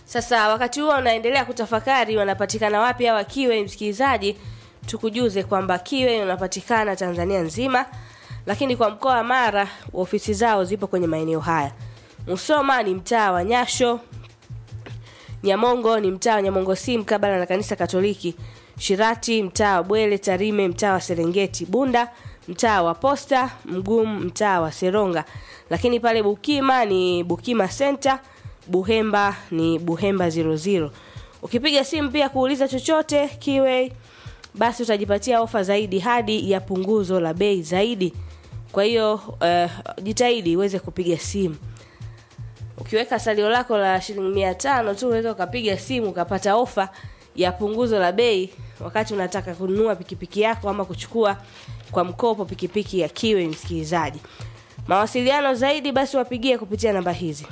Sasa wakati huo unaendelea kutafakari wanapatikana wapi hawa Kiwe, msikilizaji, tukujuze kwamba Kiwe unapatikana Tanzania nzima, lakini kwa mkoa wa Mara ofisi zao zipo kwenye maeneo haya. Musoma ni mtaa wa Nyasho, Nyamongo ni mtaa wa Nyamongo si mkabala na kanisa Katoliki, Shirati mtaa wa Bwele, Tarime mtaa wa Serengeti, Bunda mtaa wa Posta, Mgumu mtaa wa Seronga, lakini pale Bukima ni Bukima Center, Buhemba ni Buhemba 00. Ukipiga simu pia kuuliza chochote Kiwe, basi utajipatia ofa zaidi hadi ya punguzo la bei zaidi. Kwa hiyo uh, jitahidi uweze kupiga simu. Ukiweka salio lako la shilingi mia tano tu unaweza ukapiga simu ukapata ofa ya punguzo la bei wakati unataka kununua pikipiki yako ama kuchukua kwa mkopo pikipiki ya Kiwe. Msikilizaji, mawasiliano zaidi basi wapigie kupitia namba hizi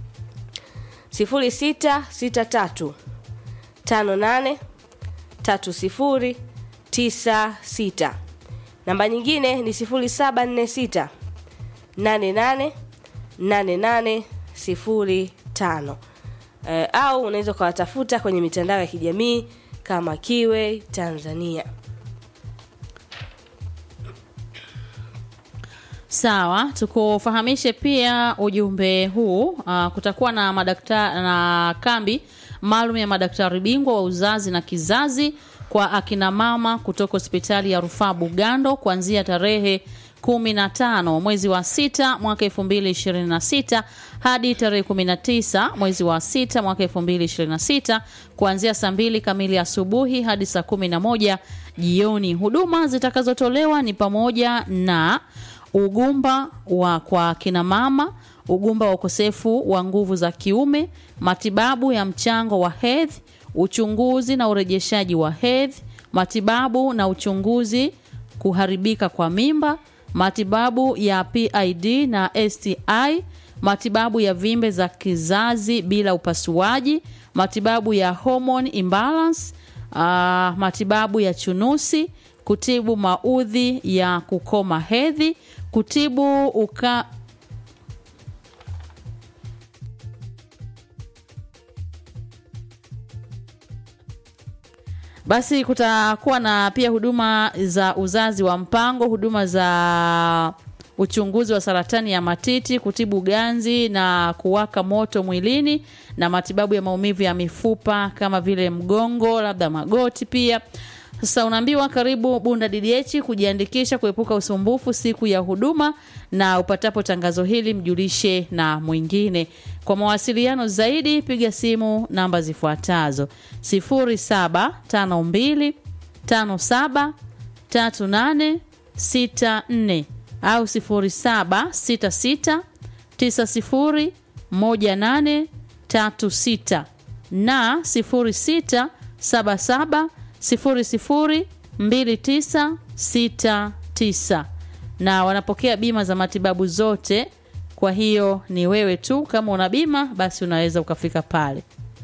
0663 58 30 96. Namba nyingine ni 0746 88 88 05. Eh, au unaweza ukawatafuta kwenye mitandao ya kijamii kama Kiwe Tanzania. Sawa, tukufahamishe pia ujumbe huu. Uh, kutakuwa na madaktari na kambi maalum ya madaktari bingwa wa uzazi na kizazi kwa akina mama kutoka hospitali ya rufaa Bugando kuanzia tarehe 15 mwezi wa sita mwaka 2026 hadi tarehe 19 mwezi wa sita mwaka 2026 kuanzia saa mbili kamili asubuhi hadi saa 11 jioni. Huduma zitakazotolewa ni pamoja na ugumba wa kwa kina mama, ugumba wa ukosefu wa nguvu za kiume, matibabu ya mchango wa hedhi, uchunguzi na urejeshaji wa hedhi, matibabu na uchunguzi kuharibika kwa mimba, matibabu ya PID na STI, matibabu ya vimbe za kizazi bila upasuaji, matibabu ya hormone imbalance, uh, matibabu ya chunusi, kutibu maudhi ya kukoma hedhi, kutibu uka Basi kutakuwa na pia huduma za uzazi wa mpango, huduma za uchunguzi wa saratani ya matiti, kutibu ganzi na kuwaka moto mwilini na matibabu ya maumivu ya mifupa kama vile mgongo, labda magoti pia. Sasa unaambiwa karibu Bunda DDH kujiandikisha kuepuka usumbufu siku ya huduma, na upatapo tangazo hili mjulishe na mwingine. Kwa mawasiliano zaidi piga simu namba zifuatazo 0752 57 38 64 au 0766 90 18 36 na 0677 002969 na wanapokea bima za matibabu zote. Kwa hiyo ni wewe tu, kama una bima basi unaweza ukafika pale.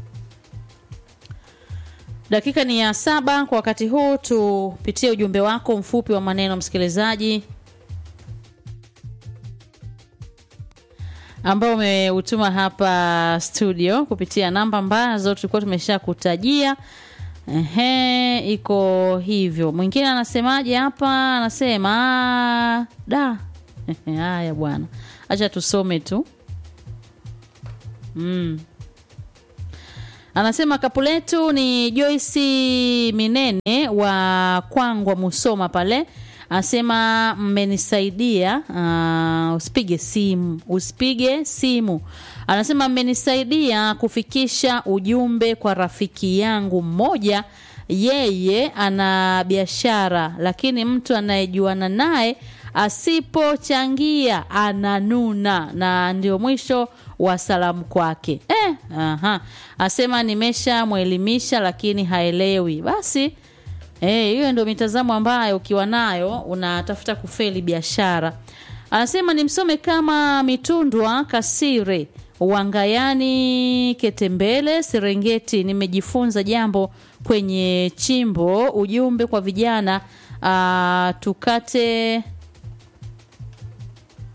Dakika ni ya saba kwa wakati huu, tupitie ujumbe wako mfupi wa maneno msikilizaji, ambao umeutuma hapa studio kupitia namba ambazo tulikuwa tumesha kutajia. Ehe, iko hivyo. Mwingine anasemaje hapa? Anasema da, haya bwana, acha tusome tu. Mm. Anasema kapu letu ni Joyce Minene wa Kwangwa Musoma pale. Anasema mmenisaidia. Uh, usipige simu, usipige simu. Anasema mmenisaidia kufikisha ujumbe kwa rafiki yangu mmoja. Yeye ana biashara, lakini mtu anayejuana naye asipochangia ananuna, na ndio mwisho wa salamu kwake. Eh, aha. Asema nimeshamwelimisha lakini haelewi. Basi eh, hiyo ndio mitazamo ambayo ukiwa nayo unatafuta kufeli biashara. Anasema nimsome kama Mitundwa Kasire Wangayani Ketembele Serengeti, nimejifunza jambo kwenye chimbo. Ujumbe kwa vijana uh, tukate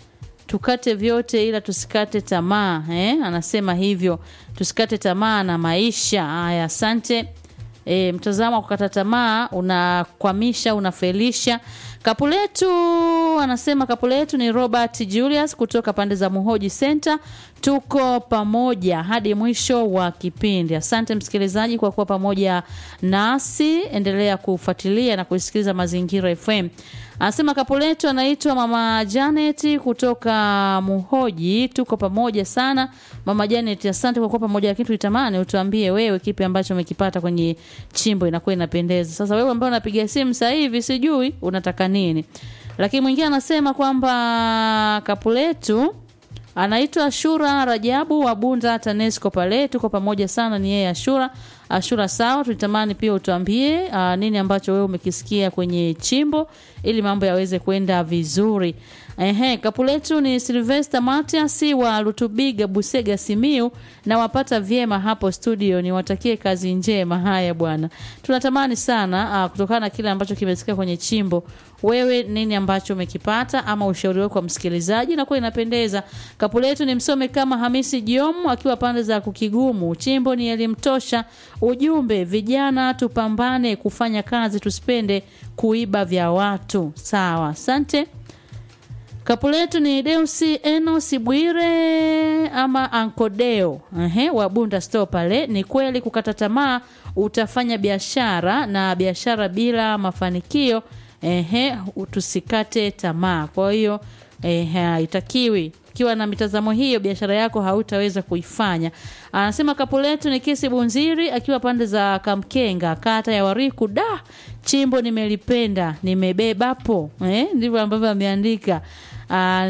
tukate vyote ila tusikate tamaa eh? anasema hivyo tusikate tamaa na maisha haya asante e, mtazamo wa kukata tamaa unakwamisha unafelisha kapuletu anasema kapuletu ni robert julius kutoka pande za muhoji center tuko pamoja hadi mwisho wa kipindi asante msikilizaji kwa kuwa pamoja nasi endelea kufuatilia na kusikiliza mazingira fm anasema kapuletu anaitwa mama janet kutoka muhoji tuko pamoja sana mama janet asante kwa kuwa pamoja lakini tulitamani utuambie wewe kipi ambacho umekipata kwenye chimbo inakuwa inapendeza sasa wewe ambaye unapiga simu sasa hivi sijui unataka nini lakini mwingine anasema kwamba kapuletu anaitwa ashura rajabu wa bunda tanesco pale tuko pamoja sana ni yeye ashura ashura sawa tulitamani pia utuambie uh, nini ambacho wewe umekisikia kwenye chimbo ili mambo yaweze kwenda vizuri Ehe, kapu letu ni Silvester Matias wa Lutubiga Busega Simiu na wapata vyema hapo studio. Niwatakie kazi njema. Haya bwana, tunatamani sana uh, kutokana na kile ambacho kimesikia kwenye chimbo. Wewe nini ambacho umekipata ama ushauri wako kwa msikilizaji, na kwa inapendeza. Kapu letu ni msome kama Hamisi Jiomu akiwa pande za Kukigumu. Chimbo ni elimu tosha. Ujumbe, vijana tupambane kufanya kazi, tusipende kuiba vya watu. Sawa, asante. Kapu letu ni Deusi Enos Bwire ama Ankodeo ehe, wa Bunda Store pale. Ni kweli kukata tamaa utafanya biashara na biashara bila mafanikio ehe, tusikate tamaa. Kwa hiyo ehe, haitakiwi ukiwa na mitazamo hiyo biashara yako hautaweza kuifanya anasema kapu letu ni kesi bunziri akiwa pande za kamkenga kata ya wariku da chimbo nimelipenda nimebebapo eh, ndivyo ambavyo ameandika Ah,